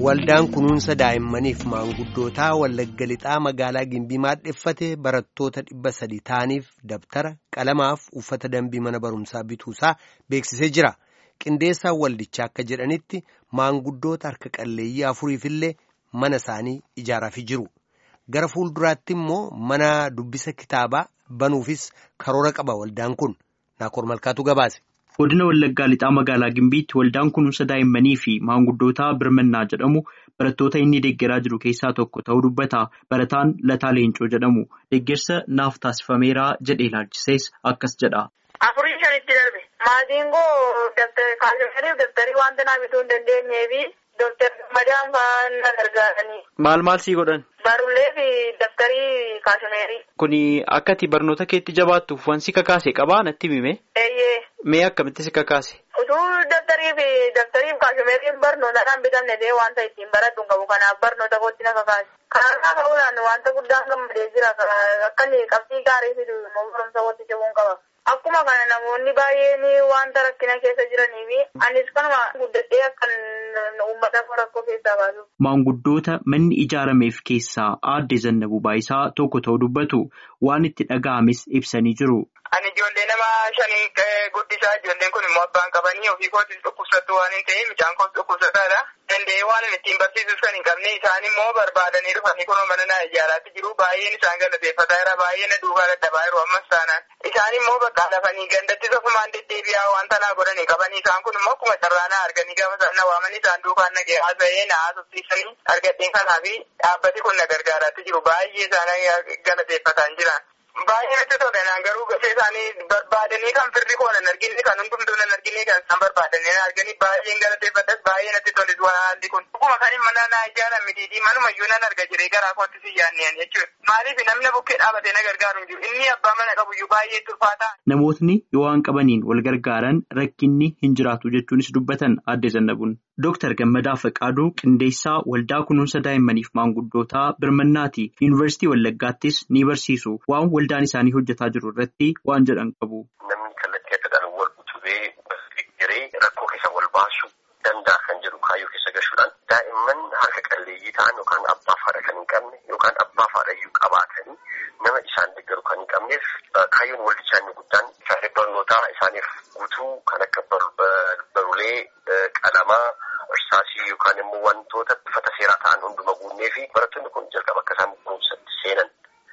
Waldaan kunuunsa daa'immaniif maanguddootaa Wallagga Lixaa magaalaa Gimbii maadheffate barattoota dhibba sadi ta'aniif dabtara qalamaaf uffata dambii mana barumsaa bituusaa beeksisee jira. Qindeessaan waldichaa akka jedhanitti maanguddoota harka qalleeyyii afuriifillee mana isaanii ijaaraafii jiru. Gara fuulduraatti immoo mana dubbisa kitaabaa banuufis karoora qaba waldaan kun. Naakoor Malkaatu gabaase. Godina Wallaggaa Lixaa magaalaa Gimbiitti waldaan kunuunsa daa'immanii fi maanguddootaa birmannaa jedhamu barattoota inni deeggaraa jiru keessaa tokko ta'uu dubbata. Barataan Lataa Leencoo jedhamu deeggarsa naaf taasifameeraa jedhee ilaalchisees akkas jedha. Afurii shanitti darbe maatiin koo kaasifamaniif dabtarii wanta naa bituu hin dandeenyeefi dooktar Madaan fa'aa na gargaaranii. Maal maal sii godhan? Barullee fi dabtarii kaasimeerii. Kuni akka ati barnoota keetti jabaattuuf wansi kakaase qabaa natti himime? Eeyyee. Mee akkamitti si kakaase? Utuu dabtarii fi dabtarii fi kaasimeeriin barnootaadhaan bitamne ta'ee wanta ittiin baradhu qabu kanaaf barnoota kootti na kakaase. Kanarraa ka'uudhaan wanta guddaan gammadee jira akka qabxii gaarii fidu immoo barumsa kootti cehuun qaba. Akkuma kana namoonni baay'een wanta rakkina keessa jiranii fi anis kanuma guddadhee akkan uummata rakkoo keessaa baasuuf. Maanguddoota manni ijaarameef keessaa aadde Zannabuu Baayisaa tokko ta'uu dubbatu waan itti dhaga'ames ibsanii jiru. Ani ijoollee nama shanii guddisaa ijoolleen kun immoo abbaan qabanii ofii kootis dhukkubsattu waan hin ta'eef mucaan koos dhukkubsataadha. Danda'ee waan ittiin barsiisuuf kan hin qabne isaan immoo barbaadanii dhufanii kunoo mana naa ijaaraatti jiru baay'een isaan galateeffataa jira baay'ee na duukaa dadhabaa jiru ammas taanaan. Isaan immoo bakka lafanii gandatti sofumaan deddeebi'aa wanta naa godhan hin qaban isaan kun immoo akkuma carraa naa arganii gaafa na waamanii isaan duukaan nagee haasa'ee na haasofsiisanii argadheen kanaa fi dhaabbati kun na gargaaraatti jiru baay'ee isaan galateeffataa jiran. Baay'ee natti tolan garuu gashee isaanii barbaadanii kan firri koo nan argine kan hundumtuu nan argine kan isaan barbaadanii nan arganii baay'een galateeffadhas baay'ee natti tolis haalli kun. Dhuguma kan mana naa ijaaran mitiitii manumayyuu nan arga jiree garaa kootti si yaanneen jechuudha. Maaliif namni bukkee dhaabatee na gargaaru hin jiru inni abbaa mana qabuyyuu baay'ee turfaataa. Namootni yoo waan qabaniin wal gargaaran rakkinni hin jiraatu jechuunis dubbatan aadde Zannabuun. Dooktar Gammadaa Faqaaduu qindeessaa waldaa kunuunsa daa'immaniif maanguddootaa birmannaati. Yuunivarsiitii Wallaggaattis ni barsiisu. Waan waldaan isaanii hojjetaa jiru irratti waan jedhan qabu. Namni kallattii adda addaan wal utubee deeggaree rakkoo keessa wal baasuu danda'a kan jedhu kaayyoo keessa gashuudhaan daa'imman harka qalleeyyii ta'an yookaan abbaa fi haadha kan hin qabne yookaan abbaa fi haadha iyyuu qabaatanii nama isaan deeggaru kan hin qabneef kaayyoon waldichaa inni guddaan isaanis barnootaa isaaniif guutuu kan akka barulee qalamaa. Irsaasii yookaan immoo wantoota bifata seeraa ta'an hunduma guunnee fi barattoonni kun jalqaba akka isaan barumsatti seenan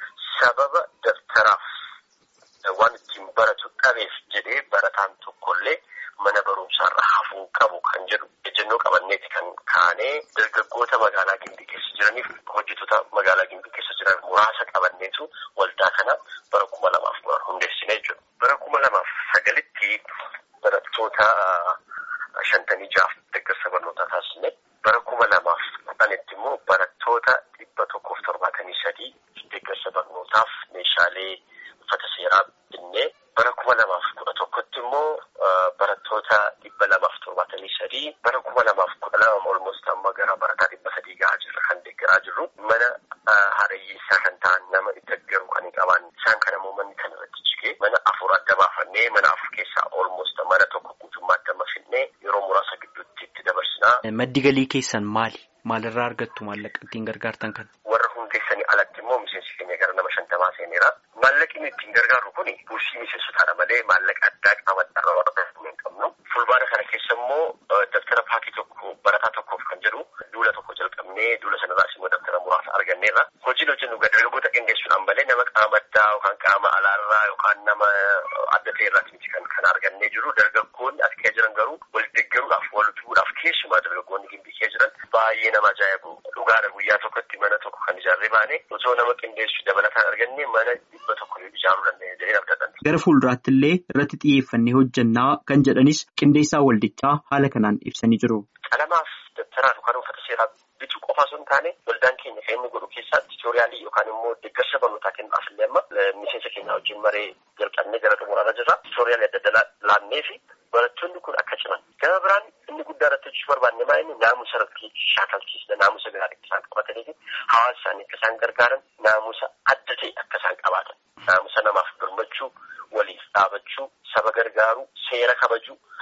sababa daftaraaf waan ittiin baratu dhabeef jedhee barataan tokkollee mana barumsaarra hafuu qabu kan jedhu ejjennoo qabanneeti kan kaanee dargaggoota magaalaa Gimbii keessa jiraniif hojjettoota magaalaa Gimbii keessa jiran muraasa qabanneetu waldaa kana bara kuma lamaaf hundeessine jechuudha. Bara kuma lamaaf sagalitti barattoota. Shantanii jaaf deeggarsa barnootaa taasisne bara kuma lamaaf kudhanitti immoo barattoota dhibba tokkoof torbaatamii sadii deeggarsa barnootaaf meeshaalee uffata seeraa binnee bara kuma lamaaf kudha tokkotti immoo barattoota dhibba lamaaf torbaatamii sadii bara kuma lamaaf kudha lama olmost amma gara barataa dhibba sadii gahaa jirra kan deeggaraa jirru mana haadhayyeessaa kan ta'an nama deeggaru kan hin qaban isaan kana immoo manni kan irratti jigee mana afur adda baafannee mana afur keessaa olmost mana tokko guutummaatti amma finnee yeroo muraasa gidduutti itti dabarsinaa. Maddi galii keessan maali? Maalirraa argattu maallaqa ittiin gargaartan kana? Warra hundeessanii alatti immoo miseensi keenya gara nama shantamaa seeneera. Maallaqni ittiin gargaarru kuni buusii miseensotaadha malee maallaqa addaa qaama dhala warra hin qabnu. Fulbaana kana keessa immoo daftara paakii tokko barataa tokkoof kan jedhu duula tokko jalqabnee duula sanarraas immoo daftara muraasa arganneerra. Hojiin hojjennu dargaggoota qindeessuudhaan malee nama qaama addaa yookaan qaama alaarraa yookaan nama adda ta'erraati miti kan kan argannee jiru dargaggoonni as keessa jiran garuu wal deeggaruudhaaf wal utubuudhaaf keessumaa dargaggoonni gimbii keessa jiran baay'ee nama ajaa'ibu dhugaadha guyyaa tokkotti mana tokko kan ijaarree baane osoo nama qindeessu dabalataan arganne mana dhibba tokko ijaaruu dandeenya jedhee abdatan. Gara fuulduraatti illee irratti xiyyeeffannee hojjannaa kan jedhanis qindeessaa waldichaa haala kanaan ibsanii jiru. Qalamaaf dabtaraa yookaan uffata seeraa bituu qofa osoo hin taane waldaan keenya kan inni godhu keessaa tiitooriyaalii yookaan immoo deeggarsa barnootaa kennuudhaaf illee amma miseensa keenya wajjin maree jalqabnee gara xumuraarra jirra. Tiitooriyaalii adda addaa laannee fi barattoonni kun akka ciman. Gama biraan inni guddaa irratti hojjechuu barbaanne maa inni naamusa irratti shaakalchiisna naamusa gaarii akka isaan qabatanii fi hawaasa isaanii akka isaan gargaaran naamusa adda ta'e akka isaan qabaatan. Naamusa namaaf birmachuu, waliif dhaabachuu, saba gargaaruu, seera kabajuu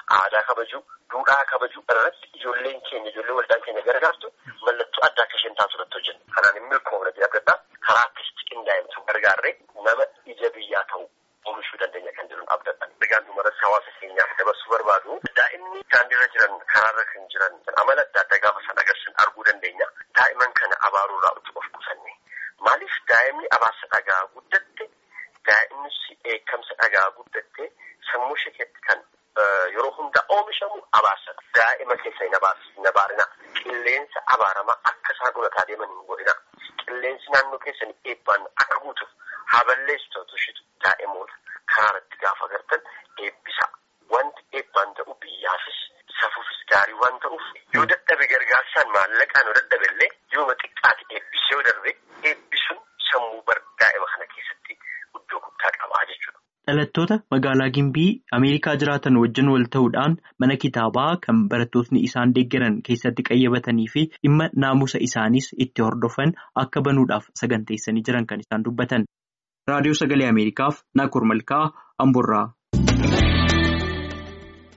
aadaa kabaju duudhaa kabaju irratti ijoolleen keenya ijoollee waldaan keenya gargaartu mallattoo addaa akka isheen taatu irratti hojjenna. Kanaan hin milkoofne abdadhaa karaa akkasitti qindaa'insu gargaarree nama ija biyyaa ta'u oomishuu dandeenya kan jedhuun abdadha. Ergaan dhumarratti hawaasa keenyaaf dabarsuu barbaadu daa'imni daandiirra jiran karaarra kan jiran amala adda addaa gaafa san agarsiisan arguu dandeenya. Daa'iman kana abaaruurraa utuu of qusanne. Maaliif daa'imni abaarsa dhagaa guddatte daa'imni eekkamsa dhagaa guddatte sammuu ishee keessatti kan yeroo hunda oomishamu abaarsadha. Daa'ima keessa hin abaarina. Qilleensa abaaramaa akka isaan dhulataa deeman hin godhina. Qilleensi naannoo keessan eebbaan akka guutuuf haa balleessitu ishitu daa'imoota karaa irratti gaafa agartan eebbisa. Wanti eebbaan ta'u biyyaafis safuufis gaarii waan ta'uuf yoo dadhabe gargaarsaan maallaqaan yoo dadhabe illee yooma xiqqaati eebbisee yoo darbe eebbisuun sammuu bar daa'ima kana keessatti iddoo guddaa qabaa jechuudha. Dhalattoota magaalaa Gimbii Ameerikaa jiraatan wajjin wal ta'uudhaan mana kitaabaa kan barattootni isaan deeggaran keessatti qayyabatanii fi dhimma naamusa isaaniis itti hordofan akka banuudhaaf saganteessanii jiran kan isaan dubbatan. Raadiyoo Sagalee Ameerikaaf Naakoor Malkaa Amboorraa.